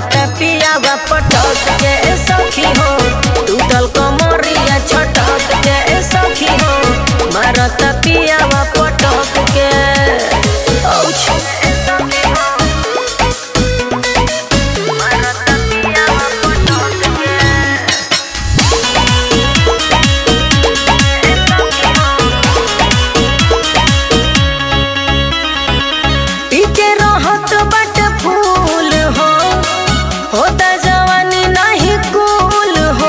मारत पियावा पटक के ए सखी हो टूटल कमरिया छटक के ए सखी हो मारत पियावा पटक के औछ मारत पियावा पटक के पीके रहत बट फूल हो होता जवानी नहीं कूल हो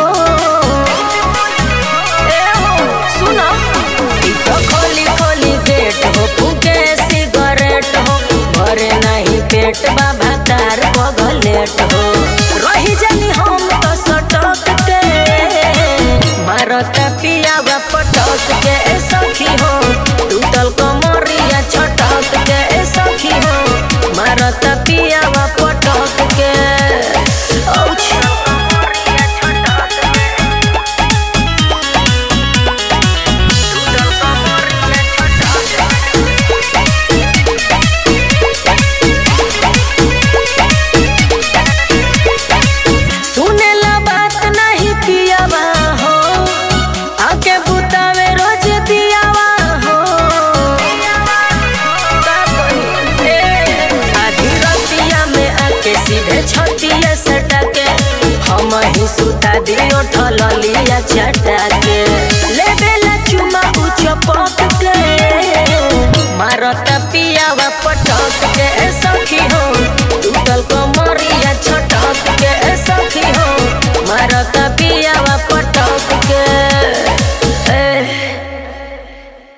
ए हो सुनो ई तो खोली खोली गेट हो फूके सिगरेट हो भरे नहीं पेट बाबा तार बगलेट हो रही जानी हम तो सटक के मारत पियावा पटक के ए सखी हो टूटल कमरिया छटक के ए सखी हो मारत पियावा पटक के औछ सुनेला बात नहीं पियावा हो आके बुतावे रोज दियावा हो का कही? ए, आधी रतिया में आके सीधे छतिया सटा के हम ही सुता दियो ठललिया चटा के लेबेला चुमा उच पक